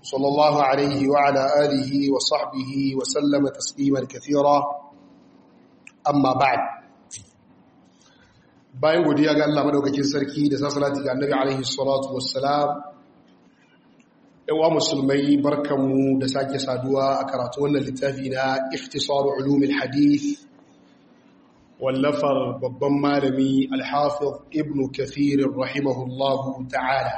صلى الله عليه وعلى آله وصحبه وسلم تسليما كثيرا أما بعد bayan godiya ga Allah madaukakin sarki da sa salati ga Annabi alaihi salatu wassalam yawa musulmai barkanmu da sake saduwa a karatu wannan littafi na ikhtisar ulumul hadith wallafar babban malami al-hafiz ibn kathir rahimahullahu ta'ala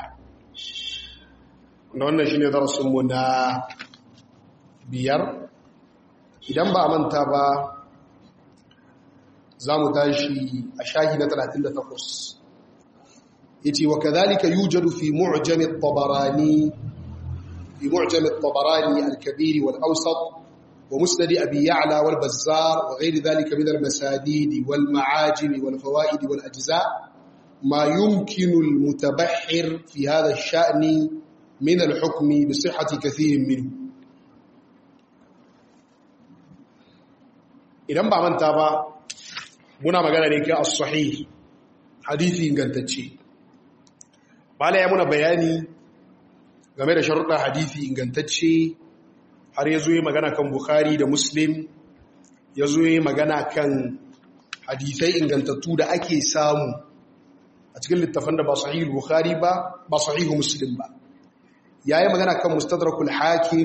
wannan shine darasin mu na biyar idan ba manta ba za mu tashi a shahi na 38 yace wa kadhalika yujadu fi mu'jam at-tabarani fi mu'jam at-tabarani al-kabir wal-awsat wa musnad abi ya'la wal-bazzar wa ghayr dhalika min al-masadid wal-ma'ajim wal-fawaid wal-ajza ma yumkinu al-mutabahhir fi hadha ash-sha'n min al-hukm bi sihhati kathir minhu idan ba manta ba muna magana ne kai as-sahih hadisi ingantacce bala ya muna bayani game da sharuɗa hadisi ingantacce har ya zo yi magana kan bukhari da muslim ya zo yi magana kan hadisai ingantattu da ake samu a cikin littafan da ba sahih bukhari ba ba sahih muslim ba ya yi magana kan mustadrakul hakim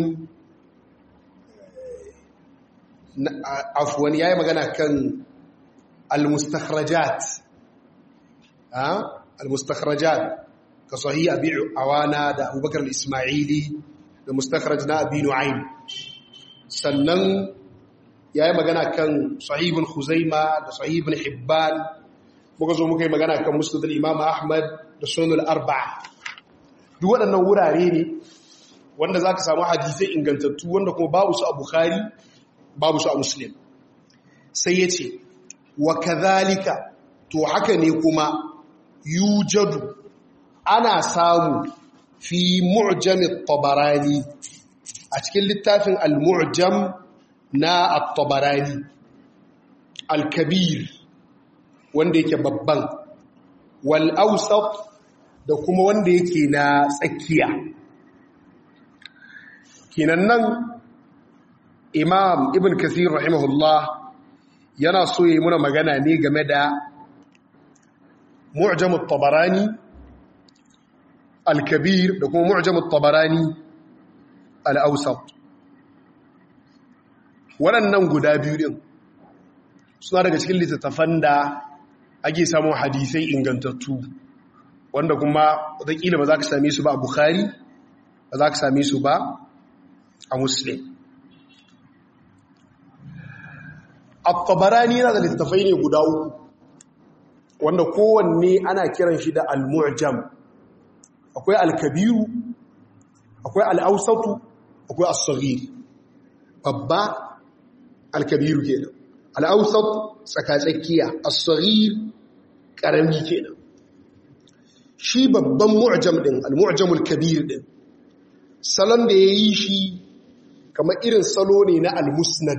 afwan ya yi magana kan المستخرجات ها المستخرجات كصحيح ابي عوانه ده ابو بكر الاسماعيلي ده مستخرج na abi nu'aym sannan yayi magana kan sahih ibn khuzaima da sahih ibn hibban muka zo muka yi magana kan musnad al-imam ahmad da sunan al-arba'a duk waɗannan wurare ne wanda zaka samu hadisai ingantattu wanda kuma babu su a bukhari babu su a muslim sai yace wa kadhalika to haka ne kuma yujadu ana samu fi mu'jam at-tabarani a cikin littafin al-mu'jam na at-tabarani al-kabir wanda yake babban wal awsat da kuma wanda yake na tsakiya kinan nan imam ibn kathir rahimahullah yana so yi muna magana ne game da mu'jamut tabarani al-kabir da kuma mu'jamut tabarani al-awsat waɗannan guda biyu din suna daga cikin littattafan da ake samun hadisai ingantattu wanda kuma wataƙila ba za ka same su ba a bukhari ba za ka same su ba a muslim at-tabarani yana da littafai ne guda uku wanda kowanne ana kiran shi da al-mu'jam akwai al-kabiru akwai al-awsatu akwai as-saghir babba al-kabiru kenan al-awsat tsakatsakiya as-saghir karami kenan shi babban mu'jam din al-mu'jamul kabir din salon da yayi shi kamar irin salo ne na al-musnad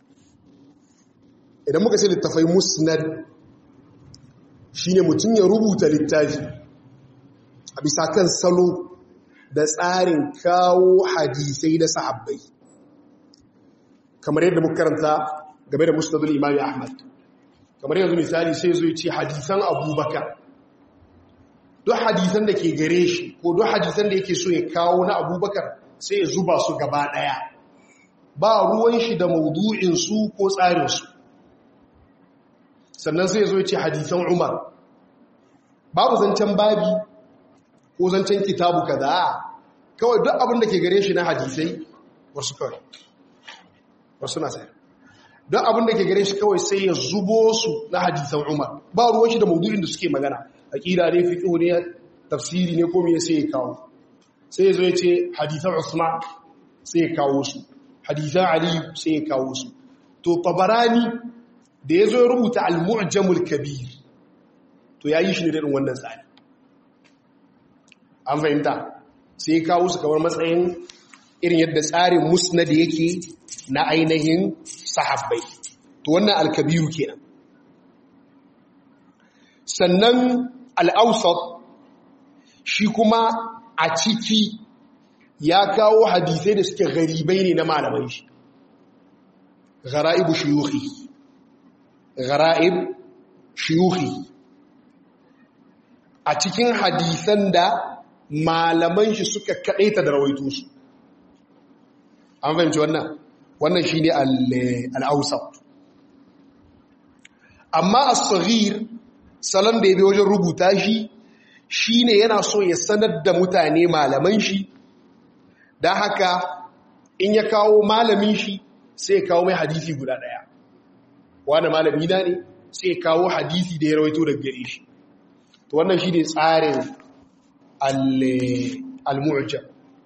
idan muka ce littafai musnad shine mutum ya rubuta littafi a bisa kan salo da tsarin kawo hadisai da sahabbai kamar yadda muka karanta game da musnadul imami ahmad kamar yanzu misali sai zo ce hadisan abubakar duk hadisan da ke gare shi ko duk hadisan da yake so ya kawo na abubakar sai ya zuba su gaba daya ba ruwan shi da maudu'insu ko tsarinsu sannan sai zo ce hadisan umar babu zancen babi ko zancen kitabu kaza kawai duk abin da ke gare shi na hadisai wasu kawai wasu na sai duk abin da ke gare shi kawai sai ya zubo su na hadisan umar ba ruwan shi da maudu'in da suke magana aqida ne fiqh ne tafsiri ne ko me sai ya kawo sai ya zo ya ce hadisan usman sai ya kawo su hadisan ali sai ya kawo su to tabarani da ya zo ya rubuta al-mu'jamul kabir to ya yi shi ne irin wannan tsari an fahimta sai ya kawo su kamar matsayin irin yadda tsarin musnad yake na ainihin sahabbai to wannan al-kabiru kenan sannan al-awsat shi kuma a ciki ya kawo hadisai da suke garibai ne na malaman shi gara'ibu shiyuhi gara'ib shiyuhi a cikin hadisan da malaman shi suka kaɗaita da rawaito su an fahimci wannan wannan shi ne al'ausat amma a tsagir salon da ya bi wajen rubuta shi shi ne yana so ya sanar da mutane malaman shi da haka in ya kawo malamin shi sai ya kawo mai hadisi guda ɗaya wanda malami na ne sai ya kawo hadisi da ya rawaito daga gare shi to wannan shi ne tsarin al-mu'jam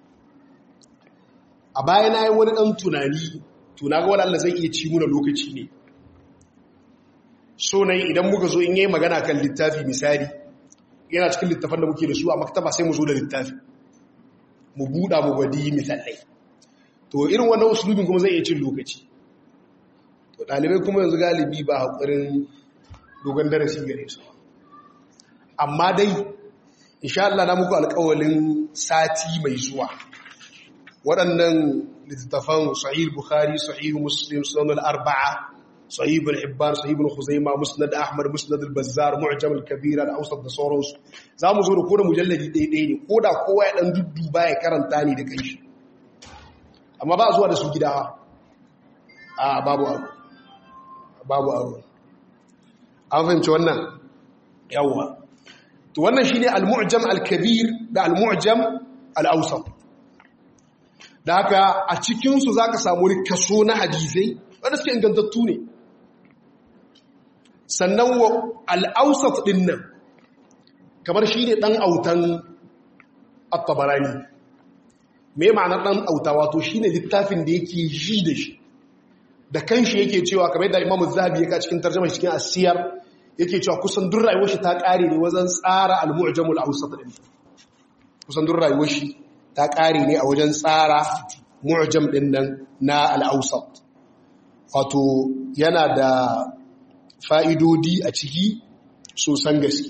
a baya na yi wani ɗan tunani tuna ga wani zai iya ci muna lokaci ne so na idan muka zo in yi magana kan littafi misali yana cikin littafan da muke da su a maktaba sai mu zo da littafi mu buɗa mu gwadi misalai to irin wannan usulubin kuma zai iya cin lokaci to ɗalibai kuma yanzu galibi ba haƙurin dogon darasi gare su amma dai insha Allah na muku alƙawalin sati mai zuwa waɗannan littattafan sahih bukhari sahih muslim sunan al-arba'a sahih ibn hibban sahih ibn khuzaimah musnad ahmad musnad al-bazzar mu'jam al-kabir al-awsat da sauransu zamu zo da koda mujalladi ɗaya ne koda kowa ya dan dudduba ya karanta ne da kanshi amma ba zuwa da su gida a babu abu babu abu an fahimci wannan yawwa to wannan shine al-mu'jam al-kabir da al-mu'jam al-awsat da haka a cikinsu za ka samu kaso na hadisai wanda suke ingantattu ne sannan wa al'ausat ɗin nan kamar shi ne ɗan autan attabarani mai ma'anar ɗan auta wato shi ne littafin da yake ji da shi da kan shi yake cewa kamar da imamu zahabi ya ka cikin tarjama cikin asiyar yake cewa kusan duk rayuwar shi ta ƙare ne wajen tsara al-mu'jamul ausat ɗin kusan duk rayuwar shi ta ƙare ne a wajen tsara mu'jam ɗin nan na al'ausat wato yana da fa'idodi a ciki sosan gaske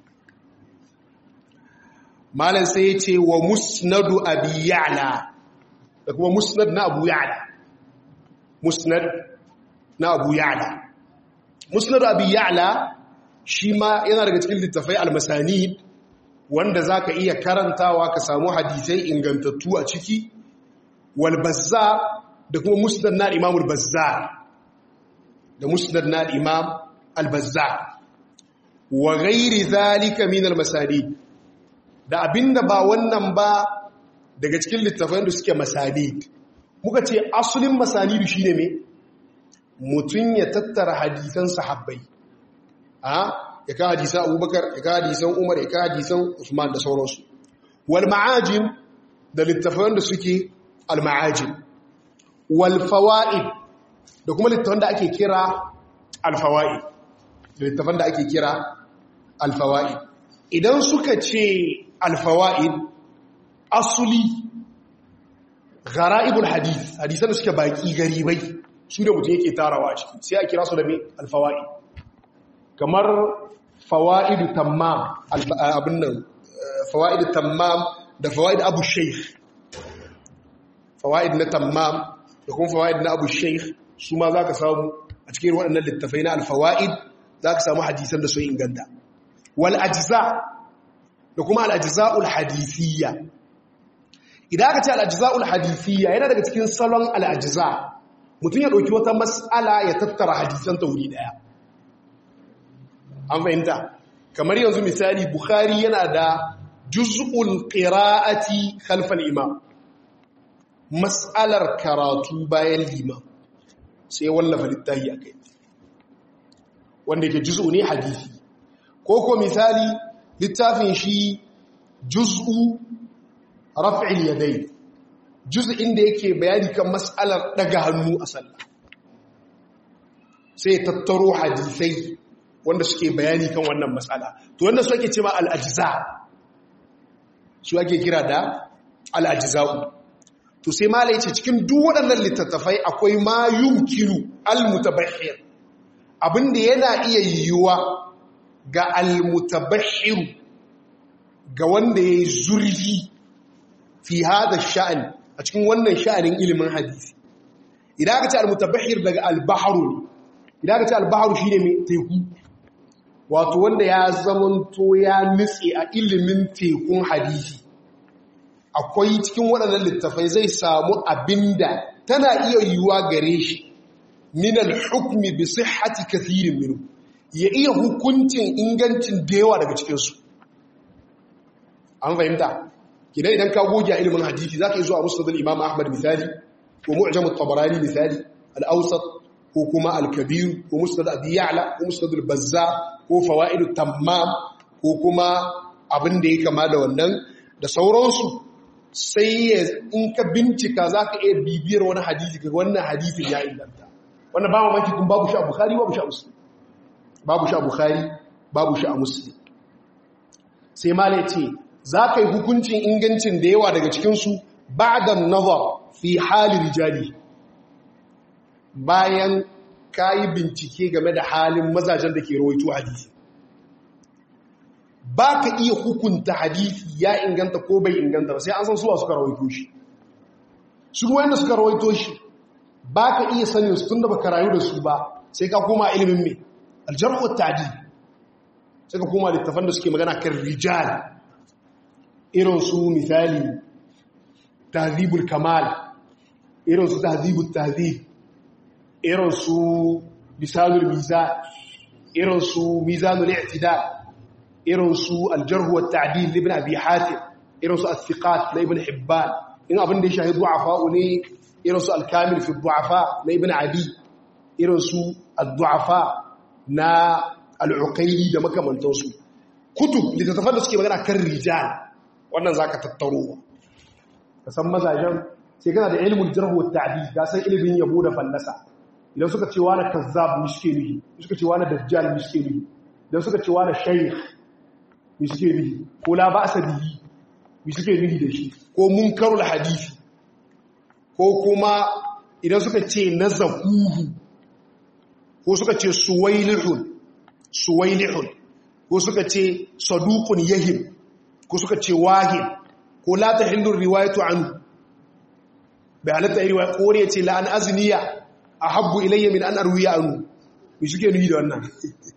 malam sai ce wa musnadu abu ya'la da kuma musnad na abu ya'la musnad na abu ya'la musnadu abu ya'la shi ma yana daga cikin littafai almasanid wanda za ka iya karantawa ka samu hadisai ingantattu a ciki walbazza da kuma musnad na imam albazza da musnad na imam albazza wa gairi zalika min almasanid da abinda ba wannan ba daga cikin littafan da suke masanid muka ce asulin masanidu shine me mutum ya tattara hadisan sahabbai a ya ka hadisan abubakar ya ka hadisan umar ya ka hadisan usman da sauransu wal ma'ajim da littafan da suke al ma'ajim wal fawaid da kuma littafan da ake kira al fawaid da littafan da ake kira al fawaid idan suka ce al fawaid asuli ghara'ibul hadith hadisan da suke baki garibai su da mutum yake tarawa a ciki sai a kira su da me al fawaid kamar fawa'idu tammam abin nan fawa'idu tammam da fawa'id abu sheikh fawa'id na tammam da kuma fawa'id na abu sheikh su ma za ka samu a cikin waɗannan littafai na alfawa'id za ka samu hadisan da sun inganta wal ajiza da kuma al'ajiza'ul hadithiyya idan aka ce al'ajiza'ul hadithiyya yana daga cikin salon al'ajiza mutum ya ɗauki wata matsala ya tattara hadisan ta wuri ɗaya an fahimta kamar yanzu misali bukhari yana da juz'ul qira'ati khalfal imam mas'alar karatu bayan liman sai wallafa littafi akai wanda yake juz'u ne hadisi ko ko misali littafin shi juz'u raf'il yadayn juz'in da yake bayani kan mas'alar daga hannu a sallah sai tattaro hadisai wanda suke bayani kan wannan matsala to wanda su ake cewa al'ajiza su ake kira da al'ajiza'u to sai ma ce cikin duk waɗannan littattafai akwai ma yumkinu al-mutabahir abinda yana iya yiwuwa ga al-mutabahir ga wanda ya yi zurfi fi hada sha'an a cikin wannan sha'anin ilimin hadisi idan aka ce al-mutabahhir daga al-bahru idan aka ce al-bahru shine mai teku wato wanda ya zamanto ya nitse a ilimin tekun hadisi akwai cikin waɗannan littafai zai samu abinda tana iya yiwuwa gare shi min al-hukmi bi sihhati kathirin minhu ya iya hukuncin ingancin da yawa daga cikin su an fahimta kidan idan ka goge a ilimin hadisi zaka yi zuwa musnad al-imam ahmad misali ko mu'jam at-tabarani misali al-awsat ko kuma al-kabir ko musnad abi ya'la ko musnad al-bazzar ko fawaid at-tammam ko kuma abin da ya kama da wannan da sauransu sai in ka bincika zaka iya bibiyar wani hadisi ga wannan hadisin ya inganta wannan ba mamaki kun babu shi a bukhari babu shi a muslim babu shi a bukhari babu shi a muslim sai mala ce za ka yi hukuncin ingancin da yawa daga cikinsu ba da nazar fi halin rijali bayan ka yi bincike game da halin mazajen da ke rawaito hadisi ba ka iya hukunta hadisi ya inganta ko bai inganta ba sai an san suwa suka rawaito shi su wanda suka rawaito shi ba ka iya sanin su tun da baka rayu da su ba sai ka koma ilimin mai aljarhu ta'dil sai ka koma littafan da suke magana kan rijal irin su misali tahzibul kamal irin su tahzibul tahzib irin su lisanul mizan irin su mizanul i'tidal irin su aljarhu wat ta'dil ibn abi hatim irin su as-siqat na ibn hibban in abin da ya shahi du'afa ne irin su al-kamil fi du'afa na ibn adi irin su ad-du'afa na al-uqayli da makamantansu kutub littattafan da suke magana kan rijal wannan zaka tattaro ka san mazajen sai kana da ilmul jarh wa ta'dil ka san ilimin yabo da fallasa idan suka ce wani kazzab miske ne suka ce wani dajjal miske ne idan suka ce wani shaykh miske ne ko la ba'sa bihi miske ne da shi ko munkarul hadisi ko kuma idan suka ce nazakuhu ko suka ce suwailihun suwailihun ko suka ce saduqun yahim ko suka ce wahid ko la tahillu riwayatu anhu bai halatta yi riwaya ko ne ce la an azniya ahabbu ilayya min an arwiya anhu mi suke nuyi da wannan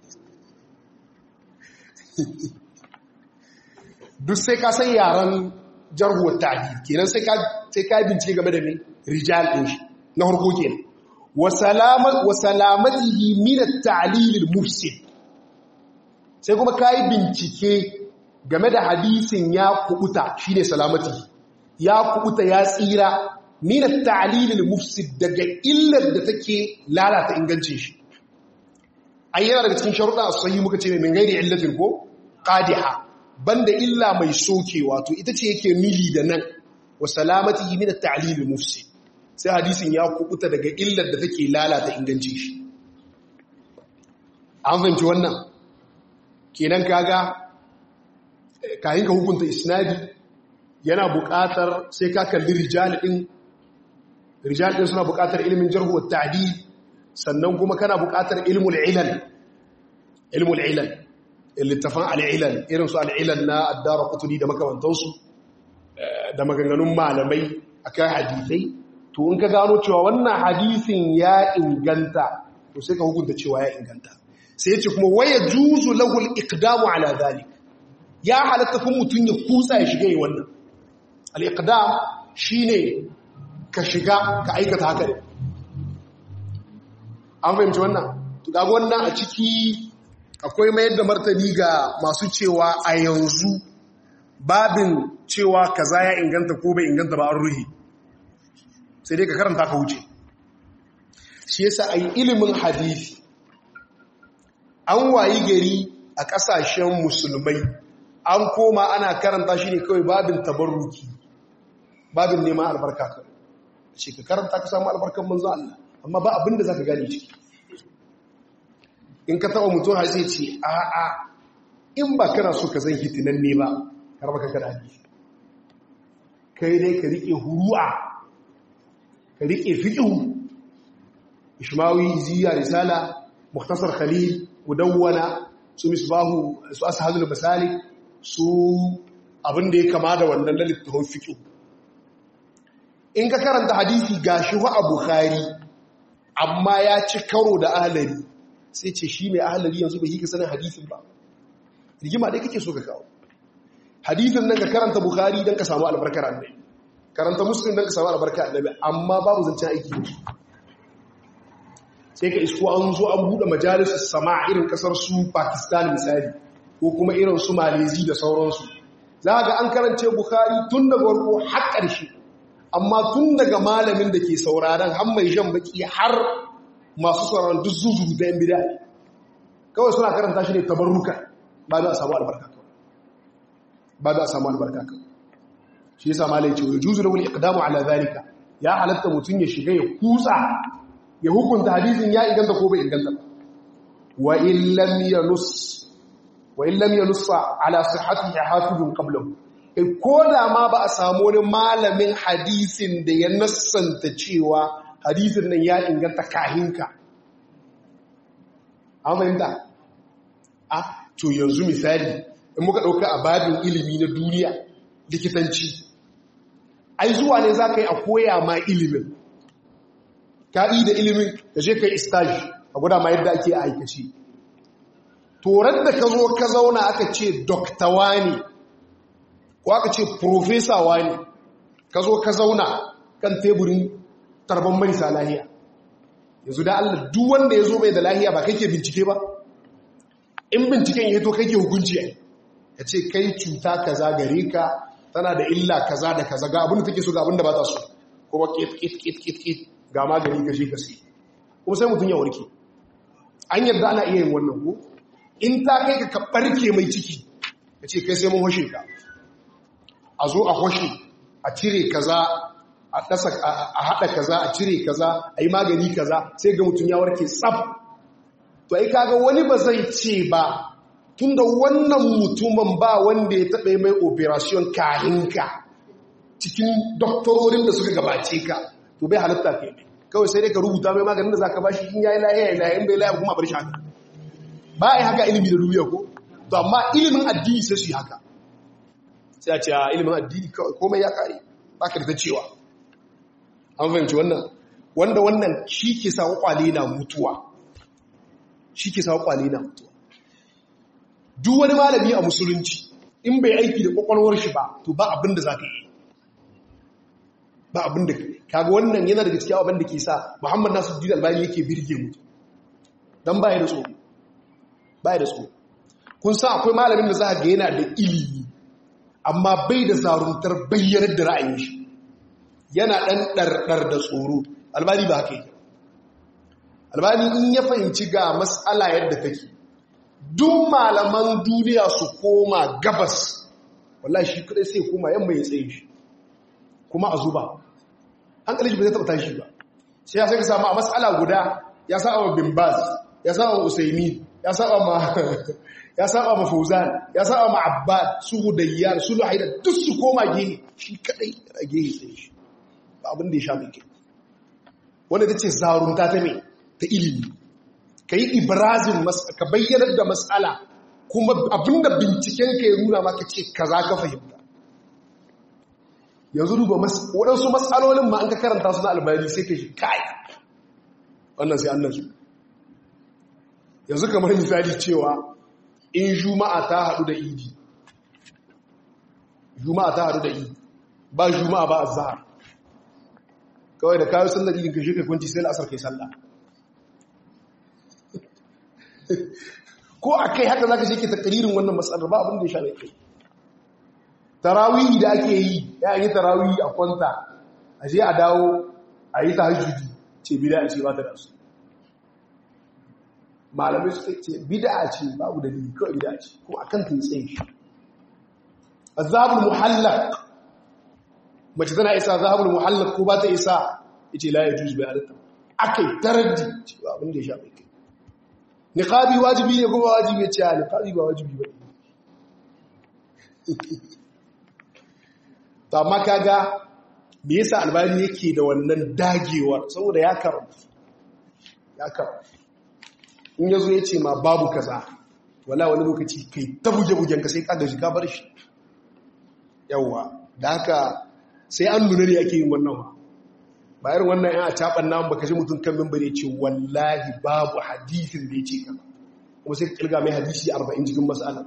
duk sai ka san yaran jarhuwar ta'dil kenan sai ka sai ka bincike game da me rijal din shi na harko kenan wa salamat wa salamatihi min at-ta'lil al-mufsid sai kuma kai bincike game da hadisin ya kubuta shine salamati ya kubuta ya tsira min at-ta'lil al-mufsid daga illar da take lalata ingancin shi ayyana daga cikin sharuɗa as-sahih muka ce min gairi illatin ko qadiha banda illa mai soke wato ita ce yake nili da nan wa salamatihi min at-ta'lil al-mufsid sai hadisin ya kubuta daga illar da take lalata ingancin shi an fahimci wannan kenan kaga kayan ka hukunta isnadi yana buƙatar sai ka kalli rijal din rijal din suna buƙatar ilimin jarh wa ta'dil sannan kuma kana buƙatar ilmul ilal ilmul ilal littafan al'ilal irin su al'ilal na addara kuturi da makamantansu da maganganun malamai akan hadisai to in ka gano cewa wannan hadisin ya inganta to sai ka hukunta cewa ya inganta sai ya ce kuma waya juzu lahul iqdamu ala zalik ya halatta kun mutum ya kutsa ya shiga yi wannan al-iqdam shine ka shiga ka aikata haka ne an fahimci wannan to ga wannan a ciki akwai mayar da martani ga masu cewa a yanzu babin cewa kaza ya inganta ko bai inganta ba an ruhi sai dai ka karanta ka wuce shi yasa a yi ilimin hadisi an wayi gari a ƙasashen musulmai an koma ana karanta shi ne kawai babin tabarruki babin neman albarka kawai ce ka karanta ka samu albarkan manzo Allah amma ba abinda za ka gane ciki in ka taɓa mutum har sai ce a'a in ba kana so ka zan hitinan ne ba har baka kada hadisi kai dai ka riƙe huru'a ka riƙe fiƙihu ishmawi ziya risala muhtasar khalil mudawwana su misbahu su ashalul masalik su abin da ya kama da wannan littafin fiƙihu in ka karanta hadisi ga shi a bukhari amma ya ci karo da ahalari sai ce shi mai ahalari yanzu bai yi ka sanin hadisin ba rigima dai kake so ka kawo hadisin nan ka karanta bukhari don ka samu albarkar annabi karanta muslim don ka samu albarkar annabi amma babu zancen aiki sai ka isko an zo an buɗe majalisar sama irin kasar su pakistan misali ko kuma irin su malezi da sauransu za ga an karance bukhari tun daga warko har ƙarshe amma tun daga malamin da ke sauraron har mai jan baki har masu sauraron duk zuzu da yan bida kawai suna karanta shi ne tabarruka ba za a samu albarka ba za a samu albarka shi yasa malai ce wai juzu rawul iqdamu ala zalika ya halatta mutun ya shiga ya kutsa ya hukunta hadisin ya inganta ko bai inganta ba wa in lam yanus wa in lam yanus ala sihhatihi hafizun qablahu ko da ma ba a samu wani malamin hadisin da ya nassanta cewa hadisin nan ya inganta kahinka an fahimta a to yanzu misali in muka ɗauka a babin ilimi na duniya likitanci ai zuwa ne za ka yi a koya ma ilimin ka yi da ilimin da je ka yi stage a guda ma yadda ake aikaci torar da ka zo ka zauna aka ce doktawa ne ko aka ce profesawa ne ka zo ka zauna kan teburin tarban marisa lahiya yanzu da Allah duk wanda ya zo bai da lahiya ba kake bincike ba in binciken ya to kake hukunci ai ya ce kai cuta kaza gare ka tana da illa kaza da kaza ga abin da take so ga abin da ba ta so kuma kit kit kit kit kit ga magani ka je ka sai kuma sai mutum ya warke an yarda ana iya yin wannan ko in ta kai ka ka barke mai ciki ya ce kai sai mun hoshe ka a zo a hoshe a cire kaza a dasa a hada kaza a cire kaza a yi magani kaza sai ga mutum ya warke tsaf to ai kaga wani ba zai ce ba tunda wannan mutumin ba wanda ya taɓa mai operation kahinka cikin doktororin da suka gabace ka to bai halatta ke kawai sai dai ka rubuta mai maganin da za ka bashi in yayi lahiya ya lahiya bai lahiya kuma bar shi haka ba a yi haka ilimi da duniya ko to amma ilimin addini sai su yi haka sai a ce a ilimin addini komai ya kare ba ka da ta cewa an fahimci wannan wanda wannan shi ke sa kwakwale na mutuwa shi ke sa kwakwale na mutuwa duk wani malami a musulunci in bai aiki da kwakwalwar shi ba to ba abin da za ka yi ba abin da kaga wannan yana daga cikin abin da ke sa muhammad nasu dina albani yake birge mutu don baya da tsoro baya da tsoro kun sa akwai malamin da za a ga yana da ilimi amma bai da zaruntar bayyanar da ra'ayin shi yana ɗan ɗarɗar da tsoro albani ba haka yi albani in ya fahimci ga matsala yadda take duk malaman duniya su koma gabas wallahi shi kudai sai koma yamma ya tsaye shi kuma a zuba an kalli ba zai taɓa tashi ba sai ya sai ka samu a matsala guda ya saba ma bin baz ya saba ma usaimi ya saba ma ya saba ma fauzan ya saba ma abbad su hudayyar su luhaida duk su koma gehe shi kadai a gehe tsaye shi ba abin da ya sha mai kai wanda ta ce zarunta ta me ta ilimi ka yi ibrazin ka bayyanar da matsala kuma abinda binciken ka ya nuna maka ce ka za ka fahimta yanzu duba waɗansu matsalolin ma an ka karanta su na albani sai ka shi kai wannan sai annan su yanzu kamar misali cewa in juma'a ta haɗu da idi juma'a ta haɗu da idi ba juma'a ba a zahar kawai da kayo sallar idin ka shi kai kwanci sai la'asar kai sallah ko a kai haka za ka shi ke takaririn wannan matsalar ba abin da ya sha mai kai tarawihi da ake yi ya yi tarawihi a kwanta a je a dawo a yi ta hajjudi ce bida ce ba ta da su malamai su ce bida ce babu da dalili kawai bida ce kuma akan ta yi tsaye shi azabul muhallak mace tana isa azabul muhallak ko ba ta isa yace la yajuz bai halatta akai taraddi ce ba abin da ya sha mai kai niqabi wajibi ne kuma wajibi ya ce niqabi ba wajibi ba to amma kaga me yasa albani yake da wannan dagewar saboda ya karanta ya karanta in yazo yace ma babu kaza wala wani lokaci kai ta buge-bugen ka sai ka gaji ka bar shi yawa da haka sai an nuna ne ake yin wannan bayar wannan yan a caɓan namun baka ji mutum kan mimbar ya ce wallahi babu hadithin da ya ce kama kuma sai kilga mai hadisi 40 cikin matsala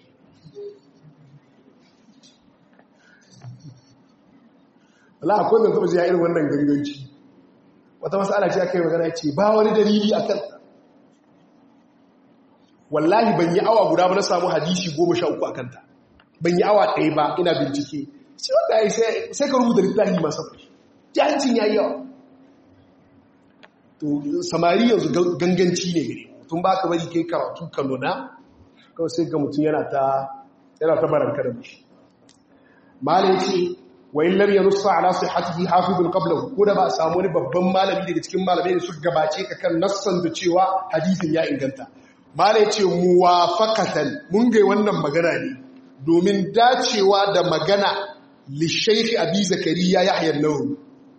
Allah akwai mai taɓa jiya irin wannan ganganci wata matsala ce aka yi magana ce ba wani dalili a kan wallahi ban yi awa guda ba na samu hadisi goma sha uku a kanta ban yi awa ɗaya ba ina bincike sai wanda ya sai ka rubuta littafi masu fashi jahancin ya yi yawa to samari yanzu ganganci ne gare tun ba ka bari kai karatu ka nuna kawai sai ga mutum yana ta yana ta baranka da mashi malai ce wa in lam yanussa ala sihhatihi hafizun qablahu ko da ba a samu wani babban malami daga cikin malamai da suka gabace ka kan nassan da cewa hadisin ya inganta malai ce muwafaqatan mun ga wannan magana ne domin dacewa da magana li shaykh abi zakariya yahya an-nawawi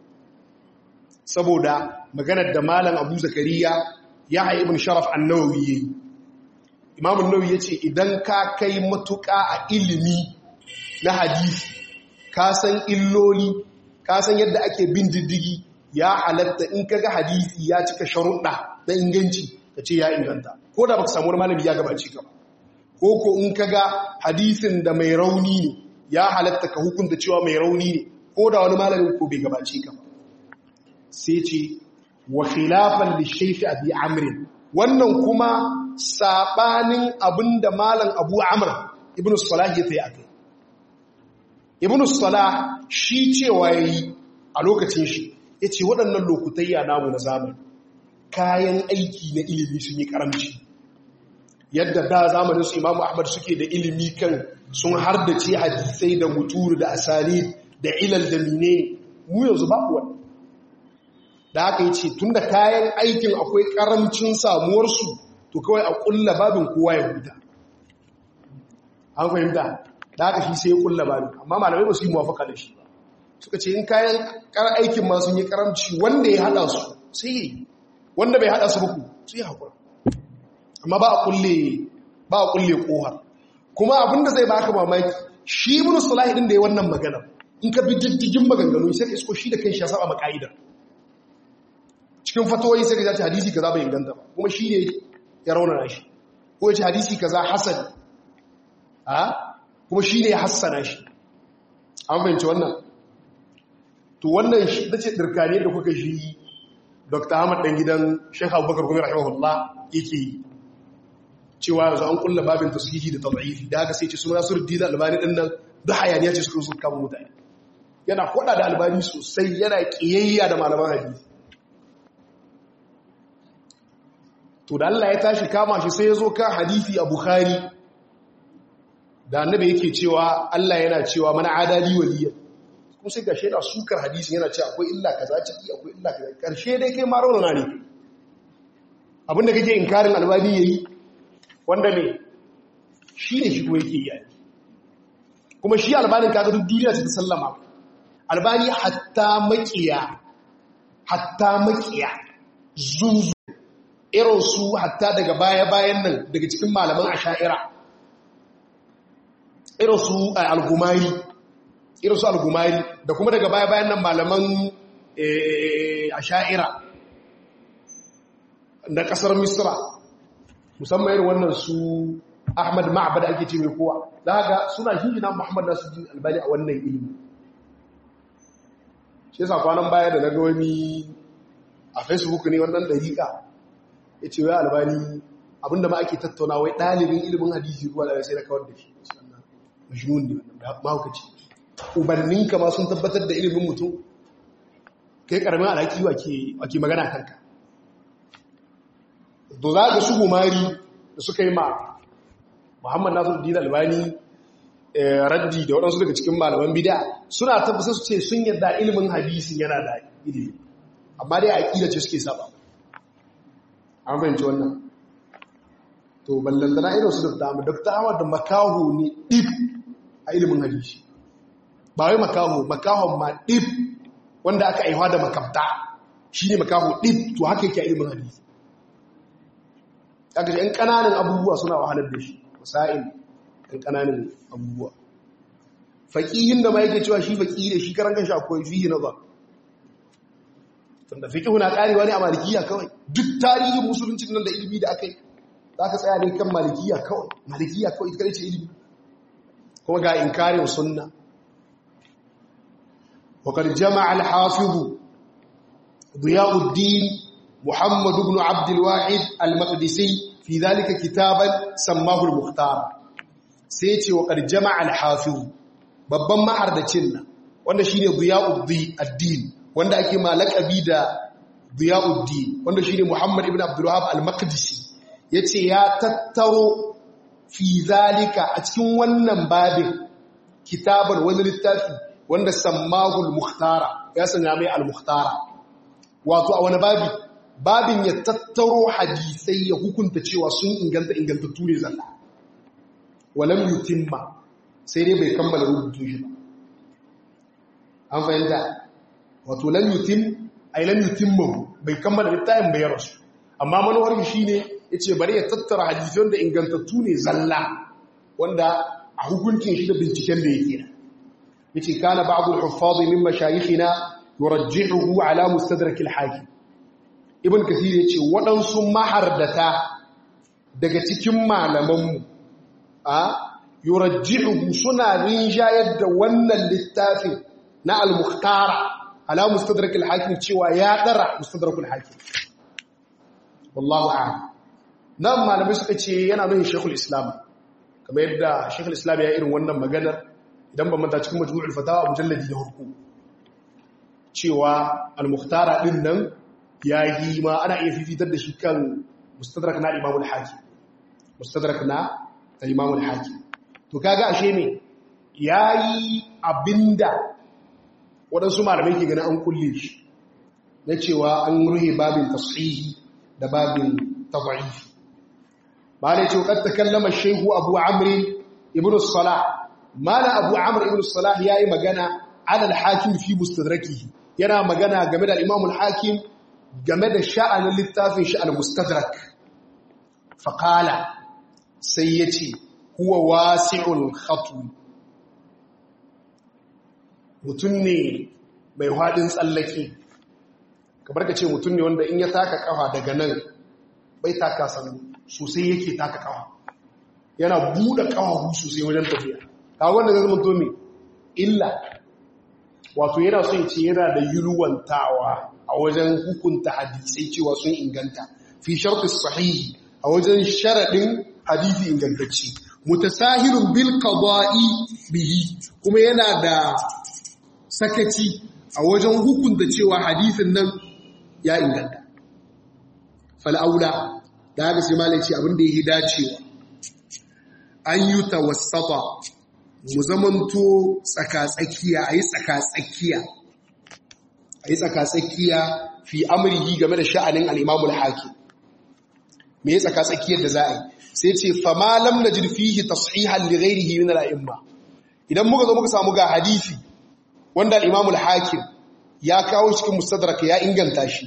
saboda maganar da malam abu zakariya yahya ibn sharaf an-nawawi yayi imam an-nawawi yace idan ka kai matuƙa a ilimi na hadisi ka san illoli ka san yadda ake bin diddigi ya halatta in kaga hadisi ya cika sharuɗa na inganci ka ce ya inganta ko da baka samu wani malami ya gabace ka ko ko in kaga hadisin da mai rauni ne ya halatta ka hukunta cewa mai rauni ne ko da wani malamin ko bai gabace ka sai ce wa khilafan li shaykh abi amr wannan kuma sabanin abinda malam abu amr ibnu salah ya tayi akai ibn salah shi cewa yayi a lokacin shi yace waɗannan lokutayya namu na zamani kayan aiki na ilimi sun yi karamci yadda da zamanin su imamu ahmad suke da ilimi kan sun hardace hadisai da muturu da asali da ilal da mine mu yanzu babu wani da haka yace tunda kayan aikin akwai karamcin samuwarsu to kawai a kulla babin kowa ya huta an fahimta da haka shi sai ya kulla ba amma malamai ba su yi muwafaka da shi ba suka ce in kayan kar aikin ma sun yi karamci wanda ya hada su sai yi wanda bai hada su ba ku su yi hakura amma ba a kulle ba a kulle kohar kuma abinda zai baka mamaki shi ibn salahi din da ya wannan magana in ka bi diddigin maganganu sai ka isko shi da kai shi ya saba ma ka'ida cikin fatawoyi sai ka ji hadisi kaza bai inganta ba kuma shi ne ya raunana shi ko ya ce hadisi kaza hasan a kuma shi ne ya hassana shi an fahimci wannan to wannan shi da ce ɗirkane da kuka shi dr ahmad ɗan gidan shekha abubakar kuma rahimahullah yake yi cewa yanzu an kulla babin tasiri da tabi'ifi da haka sai ce suna sur dina albani ɗin nan duk hayaniya ce suka suka kama mutane yana kwada da albani sosai yana ƙiyayya da malaman hadisi to da Allah ya tashi kama shi sai ya zo kan hadisi a bukhari da annabi yake cewa Allah yana cewa mana adali waliya kuma sai ga shaida sukar hadisi yana cewa akwai illa kaza ciki akwai illa kaza karshe dai kai ma raunana ne abinda kake inkarin albani yayi wanda ne shi ne shi kuma yake yi kuma shi albanin kaga duk duniya ta sallama albani hatta makiya hatta makiya zuzu irin su hatta daga baya-bayan nan daga cikin malaman asha'ira irin su al-gumari irin su al-gumari da kuma daga baya-bayan nan malaman asha'ira na kasar misra musamman irin wannan su ahmad ma'abada ake ce mai kowa da haka suna hijina muhammad nasu jin albani a wannan ilimi shi yasa kwanan baya da na ga wani a facebook ne wannan dariƙa ya ce wai albani abinda ma ake tattauna wai ɗalibin ilimin hadisi ruwa da sai na kawar da shi majnun ne mahaukaci ubanninka ma sun tabbatar da ilimin mutum kai karamin alhaki wake magana kanka da za ga su gumari da suka yi ma muhammad nasu dina albani raddi da waɗansu daga cikin malaman bida suna tabbatar su ce sun yadda ilimin hadisi yana da ilimi amma dai a ƙila ce suke saba an fahimci wannan to ballantana irin su da dama dr ahmad da makaho ne ɗif a ilimin hadisi ba wai makaho makahon ma ɗif wanda aka aiwa da makabta shi ne makaho ɗif to haka yake a ilimin hadisi aka yan ƙananan abubuwa suna wahalar da shi wasa'in yan ƙananan abubuwa faƙihin da ma yake cewa shi faƙi da shi karan kanshi akwai fiye na ba tunda fiqhu na karewa ne a malikiya kawai duk tarihin musulunci nan da ilimi da aka yi za ka tsaya ne kan malikiya kawai malikiya kawai ita kare ce ilimi kuma ga inkarin sunna وقد جمع الحافظ ضياء الدين محمد بن عبد الواحد المقدسي في ذلك كتابا سماه المختار سيتي وقد جمع الحافظ babban ma'ardacin nan wanda shine Diyauddin wanda ake ma laqabi da Diyauddin wanda shine Muhammad ibn Abdul Wahhab al-Maqdisi yace ya tattaro fi zalika a cikin wannan babin kitaban wani littafi wanda sammahu al-Mukhtara ya sanya mai al-Mukhtara wato a wani babi babin ya tattaro hadisai ya hukunta cewa sun inganta ingantattu ne zalla walam yutimma sai dai bai kammala rubutun shi ba an fahimta wato lam yutim ay lam yutimma bai kammala littafin bai rasu amma manowar shi shine yace bari ya tattara hadisan da ingantattu ne zalla wanda a hukuncin shi da binciken da yake yace kana ba'd al-huffaz min mashayikhina yurajjihuhu ala mustadrak al-hakim ibn kathir yace waɗansu mahardata daga cikin malamanmu a yurajjihuhu suna rinjayar da wannan littafin na al-mukhtara ala mustadrak al-hakim cewa ya dara mustadrak al-hakim wallahu a'lam nan malamai suka ce yana nuna shekul islam kamar yadda shekul islam ya irin wannan maganar idan ba manta cikin majmu'ul fatawa mujalladi na hurku cewa al-mukhtara din nan yayi ma ana iya fifitar da shi kan mustadrak na imam al-hakim mustadrak na imam al-hakim to kaga ashe ne yayi abinda waɗansu malamai ke ganin an kulle shi na cewa an ruhe babin tasihi da babin tad'ifi ba ne ce kad takallama shehu abu amri ibn salah mala abu amr ibn salah yayi magana ala al-hakim fi mustadrakihi yana magana game da imam al-hakim game da sha'anin littafin shi al-mustadrak fa qala sai yace huwa wasi'ul khatm mutun ne mai hadin tsallake kamar ka ce mutun ne wanda in ya taka kafa daga nan bai taka sanu sosai yake taka kafa yana buɗe kafafu sosai wajen tafiya kawo wanda zai zama to me illa wato yana so ya ce yana da yulwantawa a wajen hukunta hadisai cewa sun inganta fi sharti sahihi a wajen sharadin hadisi ingantacce mutasahilun bil qada'i bihi kuma yana da sakaci a wajen hukunta cewa hadisin nan ya inganta fal aula da haka sai malai ce abin da yake dacewa an yi tawassata mu zamanto tsakatsakiya a yi tsakatsakiya a yi tsakatsakiya fi amurki game da sha'anin al'imamul haƙi me ya tsakatsakiyar da za a yi sai ce famalam na jirfihi tashihan lighairihi min al'imma idan muka zo muka samu ga hadisi wanda al'imamul hakim ya kawo cikin mustadraka ya inganta shi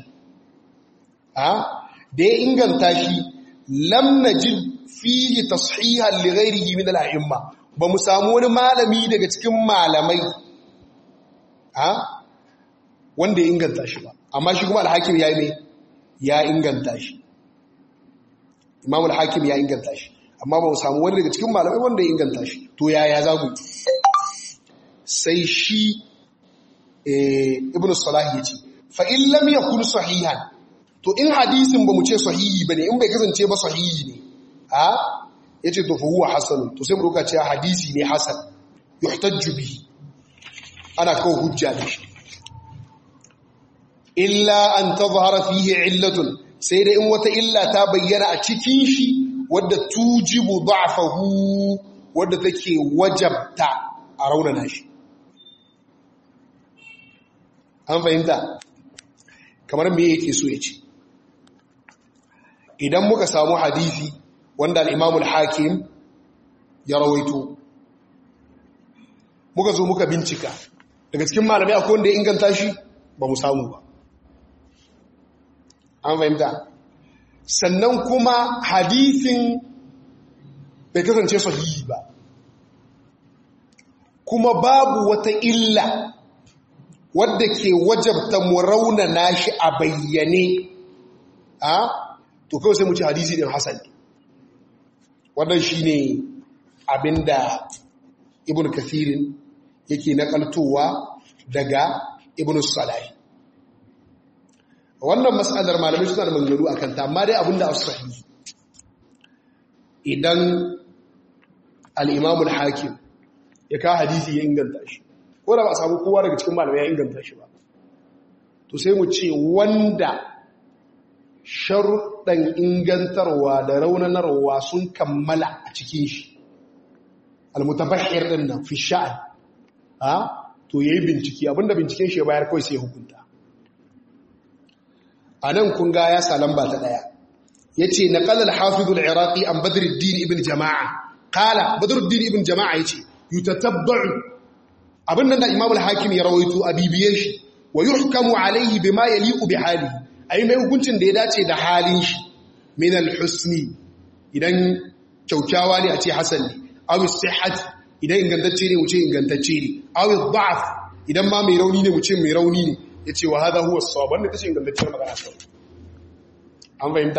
da ya inganta shi lam najid fihi tashihan li ghairihi min al-a'imma ba mu samu wani malami daga cikin malamai ha wanda ya inganta shi ba amma shi kuma al-hakim yayi ne ya inganta shi imam al-hakim ya inganta shi amma ba mu samu wani daga cikin malamai wanda ya inganta shi to yaya za mu sai shi ibn salah yace fa in lam yakun sahihan to in hadisin ba mu ce sahihi bane in bai kasance ba sahihi ne a yace to fa huwa hasan to sai mu doka cewa hadisi ne hasan yuhtajju bihi ana kawo hujja da shi illa an tazhara fihi illatun sai dai in wata illa ta bayyana a cikin shi wadda tujibu da'fahu wadda take wajabta a raunana shi an fahimta kamar me yake so ya ce idan muka samu hadisi wanda al'imamul hakim ya rawaito muka zo muka bincika daga cikin malamai akwai wanda ya inganta shi ba mu samu ba an fahimta sannan kuma hadisin bai kasance sahihi ba kuma babu wata illa wadda ke wajabta mu raunana shi a bayyane a to kawai sai mu ci hadisi din hasan wannan shine abinda ibn kathirin yake nakaltowa daga ibn salahi wannan mas'alar malamai suna da maganganu akan ta amma dai abinda as-sahih idan al-imam al-hakim ya ka hadisi ya inganta shi ko da ba a samu kowa daga cikin malamai ya inganta shi ba to sai mu ce wanda sharuɗan ingantarwa da raunanarwa sun kammala a cikin shi almutabahir din nan fi sha'an ha to yayi bincike abinda binciken shi ya bayar kawai sai hukunta anan kun ga ya salan ba ta daya yace naqala al-hafiz al-iraqi an badruddin ibn jama'a qala badruddin ibn jama'a yace yutatabba'u abin nan da imam al-hakim ya rawaito a bibiye shi wa yuhkamu alayhi bima yaliqu bi halihi ai mai hukuncin da ya dace da halin shi min al-husni idan kyaukyawa ne a ce hasan ne aw sihhat idan ingantacce ne mu ce ingantacce ne aw dha'f idan ma mai rauni ne mu ce mai rauni ne yace wa hadha huwa as-sawab wannan tace ingantacciyar magana kawai an fahimta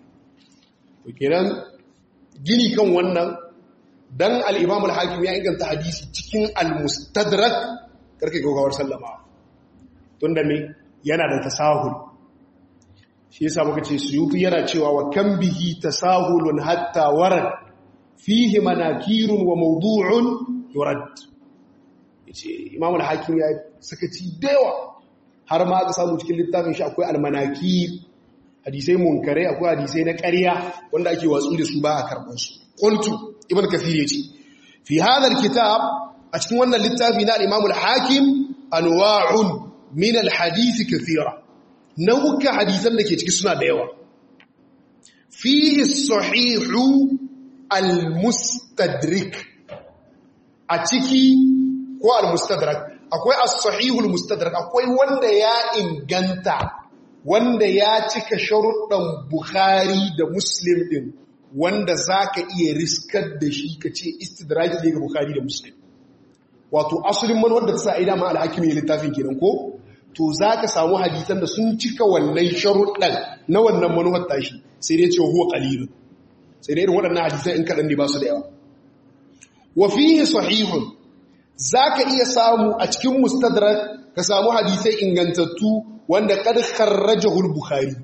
to kenan gini kan wannan dan al-imam al-hakim ya inganta hadisi cikin al-mustadrak karke gogawar sallama tunda me yana da tasahul shi yasa muka ce suyuti yana cewa wa kan bihi tasahulun hatta warad fihi manakirun wa mawdu'un yurad yace imam al-hakim ya sakaci dewa har ma aka samu cikin littafin shi akwai al-manakir hadisai munkarai akwai hadisai na ƙarya wanda ake watsu da su ba a karɓar su qultu ibn kathir yace fi hadha al-kitab a cikin wannan littafi na al-imam al-hakim anwa'un min al-hadith kathira nau'uka hadisan da ke ciki suna da yawa fihi sahihu al-mustadrik a ciki ko al-mustadrak akwai as-sahihu al-mustadrak akwai wanda ya inganta wanda ya cika sharuɗan bukhari da muslim din wanda zaka iya riskar da shi kace istidraki ne ga bukhari da muslim wato asalin manwar da ta sa ida ma al-hakimi littafin kenan ko to za ka samu hadisan da sun cika wannan sharuɗan na wannan manuwar tashi sai dai cewa huwa ƙalilun sai dai irin waɗannan hadisan in kaɗan ne ba su da yawa wa fihi sahihun za ka iya samu a cikin mustadrak ka samu hadisai ingantattu wanda kad kharrajahu al-bukhari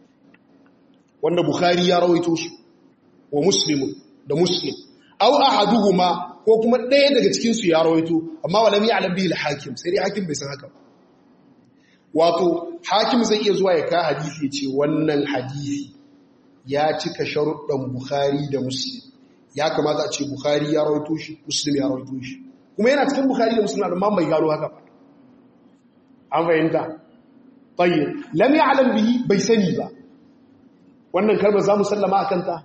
wanda bukhari ya rawaito su wa muslim da muslim aw ahaduhuma ko kuma ɗaya daga cikin su ya rawaito amma walam ya'lam bihi al-hakim sai dai hakim bai san haka ba wato hakim zai iya zuwa ya ka hadisi ya ce wannan hadisi ya cika sharuɗan bukhari da muslim ya kamata a ce bukhari ya rawaito shi muslim ya rawaito shi kuma yana cikin bukhari da muslim amma bai gano haka ba an fahimta tayyib lam ya'lam bihi bai sani ba wannan kalmar zamu sallama akan ta